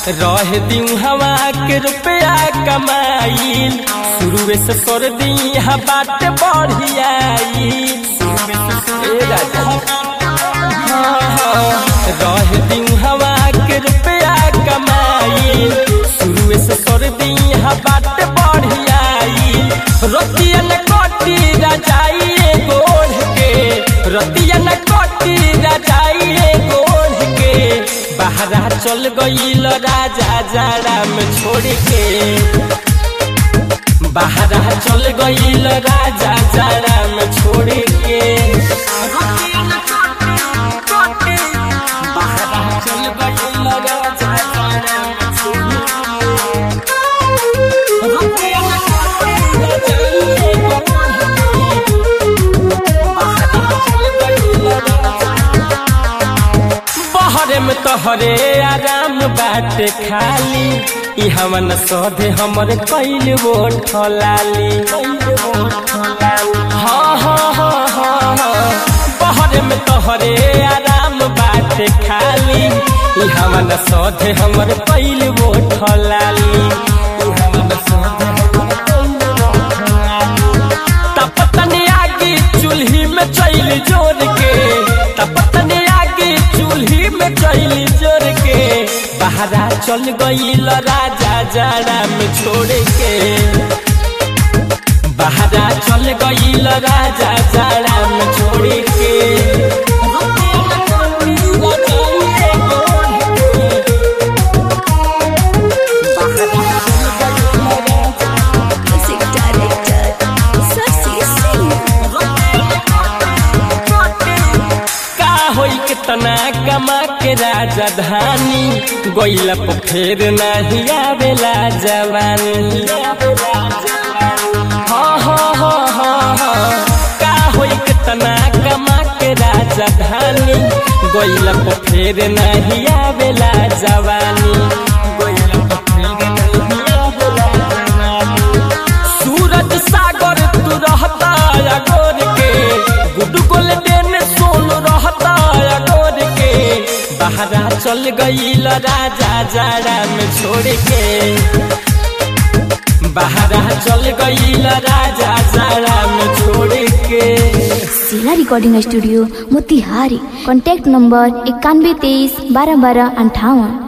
रह दी हवा के रुपया कमाइल शुरू से कर दी बात बढ़ियाई ए राजा हाँ, हाँ, रह दी हवा के रुपया कमाइल शुरू से कर दी बात बढ़ियाई रतिया न कटी रजाइए गोढ़ के रतिया न कटी रजाइए गोढ़ के बहरा चल गईल राजा जाड़ा में छोड़ के बहरा चल गईल राजा जाड़ा में छोड़ के बहरा चल गईल राजा जाड़ा में छोड़ के बहरे में तोहरे आराम बाटे खाली ई हमन सधे हमर कैल वो ठलाली हाँ हाँ हाँ हाँ हाँ बहरे में तोहरे आराम बाटे खाली ई हमन सधे हमर कैल वो ठलाली ई हमन सधे हमर कैल वो ठलाली तपतनी आगी चूल्ही में चैल जोर के तपतनी आगी चूल्ही में चैल जोर के बहरा चल गईल राजा जाड़ा में छोड़ के बहरा चल गईल राजा जाड़ा में छोड़ के Music director, Sasi Singh. का होई कितना कमा के राजधानी गोइला पर फेर नहीं आवेला जवानी हाँ हाँ हाँ हाँ हाँ का होई कितना कमा के राजधानी गोइला पर फेर नहीं आवेला जवानी गोइला पर फेर नहीं आवेला जवानी सूरज सागर तू रहता अगोर के गुड गोल्डन सोन रहता अगोर के बहरा चल गईल राजा जाड़ा में छोड़ के बहरा चल गईल राजा जाड़ा में छोड़ के जिला recording studio Motihari contact number इक्यानवे तेईस बारह बारह अंठावन